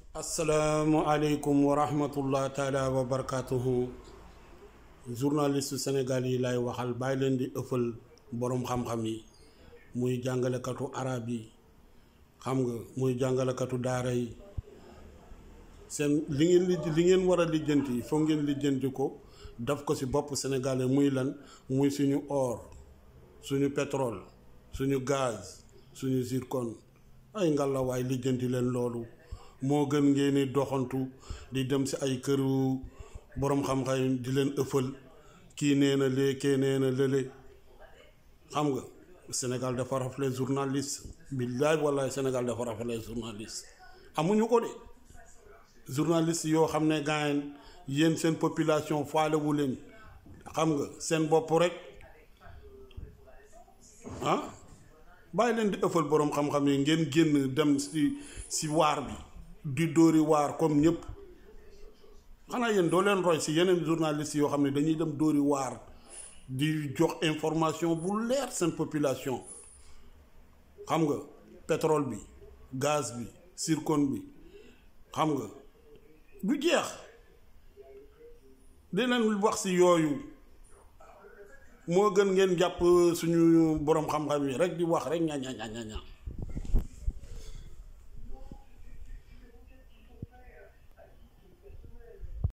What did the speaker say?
asalaamualeykum wa rahmatullah taala wa barakatuhu journaliste Sénégal yi lay waxal bàyyi leen di ëffal boroom xam-xam yi muy jàngalekatu arab yi xam nga muy jàngalekatu daara yi seen li ngeen li li ngeen war a lijjanti foog ngeen lijjanti ko daf ko ci bopp sénégalais muy lan muy suñu or suñu pétrole suñu gaz suñu zircon ay ngalawaay lijjanti leen loolu moo gën ngeen di doxantu di dem ci ay këru boroom xam-xam di leen ëffal kii nee na lee kee nee na lële xam nga Sénégal dafa rafle journaliste billaay wallaay Sénégal dafa rafle journaliste amuñu ko de journaliste yoo xam ne gaayen yéen seen population faalewu leen xam nga seen bopp rek ah bàyyi leen di ëffal boroom xam-xam yi ngeen génn dem ci ci waar bi di dóori waar comme ñëpp xanaa yéen doo leen roy ci yeneen journaliste yoo xam ne dañuy dem dóori waar di jox information bu leer seen population xam nga pétrole bi gaz bi zircon bi xam nga du jeex di leen wax ci yooyu moo gën ngeen jàpp suñu boroom xam-xam yi rek di wax rek ña ña ña ña